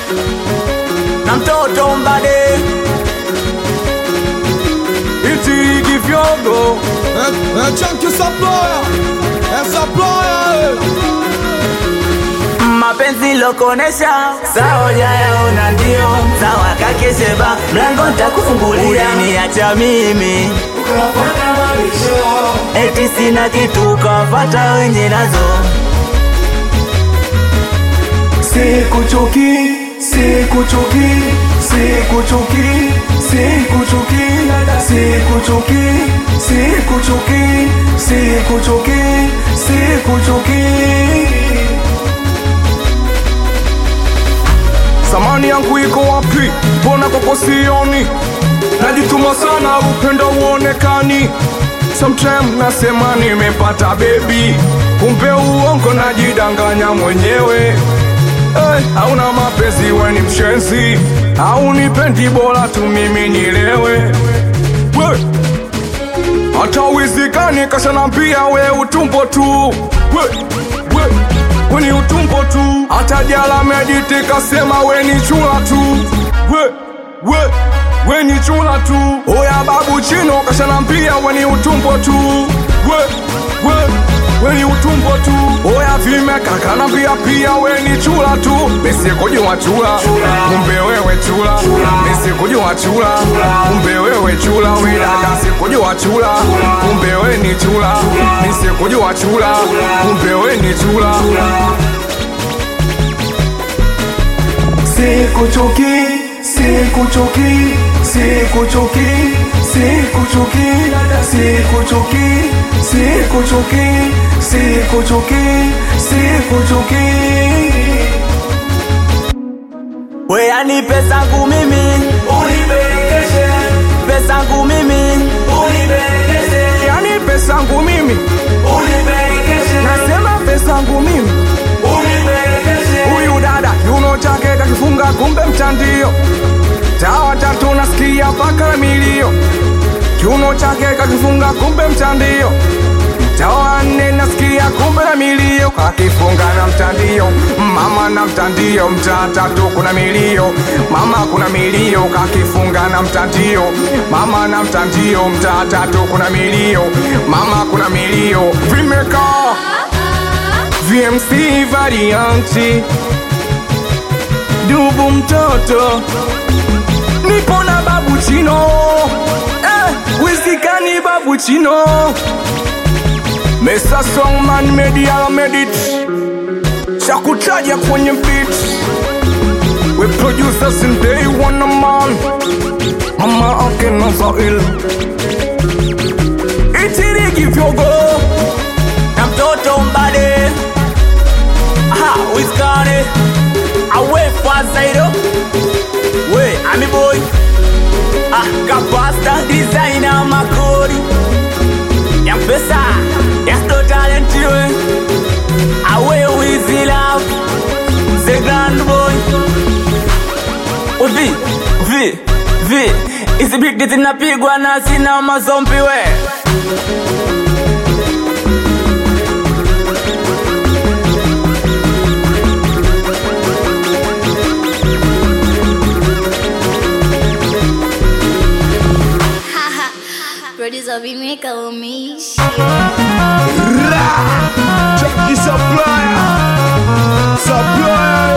na mtoto mbade Itigi vyogo É, é Chunk Saploya, é Saploya, mapenzi lokonesha sawa jayaona ndio sawa kakesheba mlango ntakufungulia niacha mimi eti sina kitu kawafata wenye nazo Sikuchuki, sikuchuki, sikuchuki, sikuchuki, sikuchuki, sikuchuki, sikuchuki, sikuchuki. Samani yangu iko wapi? Mbona kwako sioni? Najituma sana, upendo uonekani. Sometime nasema nimepata baby, kumbe uongo, najidanganya mwenyewe. Hey, hauna mapenzi, we ni mshenzi, haunipendi, bora tu mimi nilewe. We, hata wizikani kashanambia we utumbo tu we, we, we ni utumbo tu hata jala mediti kasema we ni chula tu we, we, we ni chula tu oya babu chino kashanambia we ni utumbo tu we, we, we ni utumbo tu oya vimeka kanambia pia we ni chula tu misikujua chula kumbe wewe chula misikujua chula kumbe wewe chula widada sikujua chula kumbe we ni chula misikujua chula kumbe we ni chula Sikuchuki, sikuchuki, sikuchuki, sikuchuki, sikuchuki, sikuchuki, sikuchuki, sikuchuki. weyani pesangu mimi Unibekeshe, pesangu mimi yani pesangu mimi, unibekeshe nasema pesangu mimi. Huyu dada kiuno chake kakifunga, kumbe mtandio. Tawa tatu nasikia mpaka milio, kiuno chake kakifunga, kumbe mtandio. Tawa nne nasikia, kumbe na milio, kakifunga na mtandio. Mama na mtandio, mtaa tatu kuna milio, mama kuna milio, kakifunga na mtandio. Mama na mtandio, mtaa tatu kuna milio, mama kuna milio, vimekaa VMC varianti Dubu mtoto Nipo na babu chino eh, Wizikani babu chino Mesa Songman Media Medit Chakutaja kwenye beat We producers in day one a man Mama ake Nazael Itirigi vyogo na mtoto mbade aha wiskane awe fazaido we ami boy ah kapasta designer makori ya pesa ya sto talent we awe wizi love the grand boy uvi vi vi hizi beat zinapigwa na sina mazombi we Producer Vimeka umeishi. Chunky Saploya, Saploya,